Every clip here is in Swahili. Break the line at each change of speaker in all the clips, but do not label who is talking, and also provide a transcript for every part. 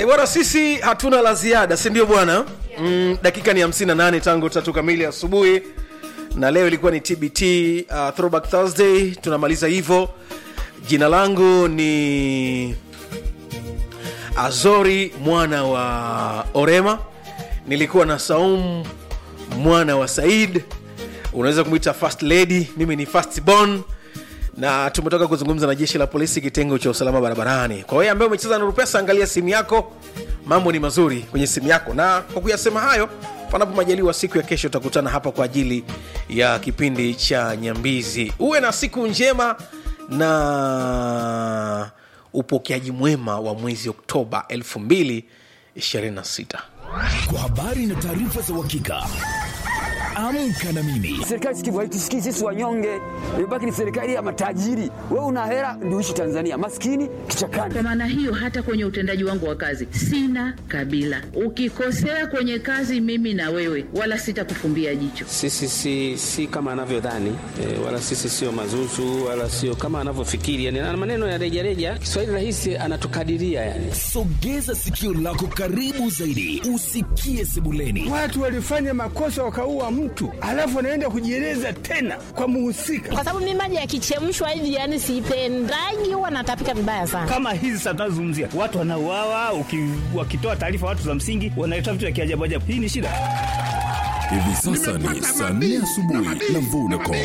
E bwana, sisi hatuna la ziada, si ndio bwana? Mm, dakika ni 58 tangu tatu kamili asubuhi, na leo ilikuwa ni TBT uh, Throwback Thursday. Tunamaliza hivyo. Jina langu ni Azori mwana wa Orema, nilikuwa na Saum mwana wa Said, unaweza kumwita first lady, mimi ni first born na tumetoka kuzungumza na jeshi la polisi kitengo cha usalama barabarani. Kwa wewe ambaye umecheza na Rupesa, angalia simu yako, mambo ni mazuri kwenye simu yako. Na kwa kuyasema hayo, panapo majaliwa, siku ya kesho utakutana hapa kwa ajili ya kipindi cha Nyambizi. Uwe na siku njema na upokeaji mwema wa mwezi Oktoba 2026.
Kwa habari na taarifa za uhakika, amka na mimi
Serikali sikivu haitusikii sisi wanyonge, imebaki ni serikali ya matajiri. Wewe una hela ndio uishi Tanzania, maskini kichakani.
Kwa maana hiyo, hata kwenye utendaji wangu wa kazi sina kabila. Ukikosea kwenye kazi, mimi na wewe, wala sitakufumbia jicho.
Sisi si, si kama anavyodhani e, wala sisi sio mazuzu wala sio kama anavyofikiri yani, na maneno ya rejareja. Kiswahili rahisi anatukadiria yani.
sogeza sikio lako karibu zaidi usikie sebuleni
Watu walifanya makosa wakaua mtu, alafu wanaenda kujieleza tena kwa muhusika.
kwa sababu mimi maji yakichemshwa hivi yani sipendagi, huwa natapika vibaya sana.
kama hizi sasa tunazozungumzia watu wanauawa, uki- wakitoa taarifa watu za msingi wanaleta vitu vya kiajabu ajabu. Hii ni shida.
hivi sasa ni saa nne asubuhi na vodacom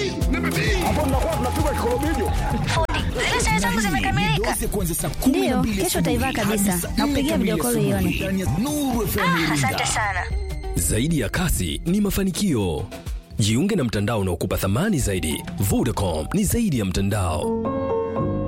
dozi ya kuanzia saa kumi na
Ndiyo,
mbili
kesho
asubuhi
utaivaa
hadi
kabisa.
saa nne
Nakupigia
kamili
video call
asubuhi
uione.
ndani ya Nuru FM Iringa.
Zaidi ya kasi ni mafanikio. Jiunge na mtandao unaokupa thamani zaidi. Vodacom ni zaidi ya mtandao.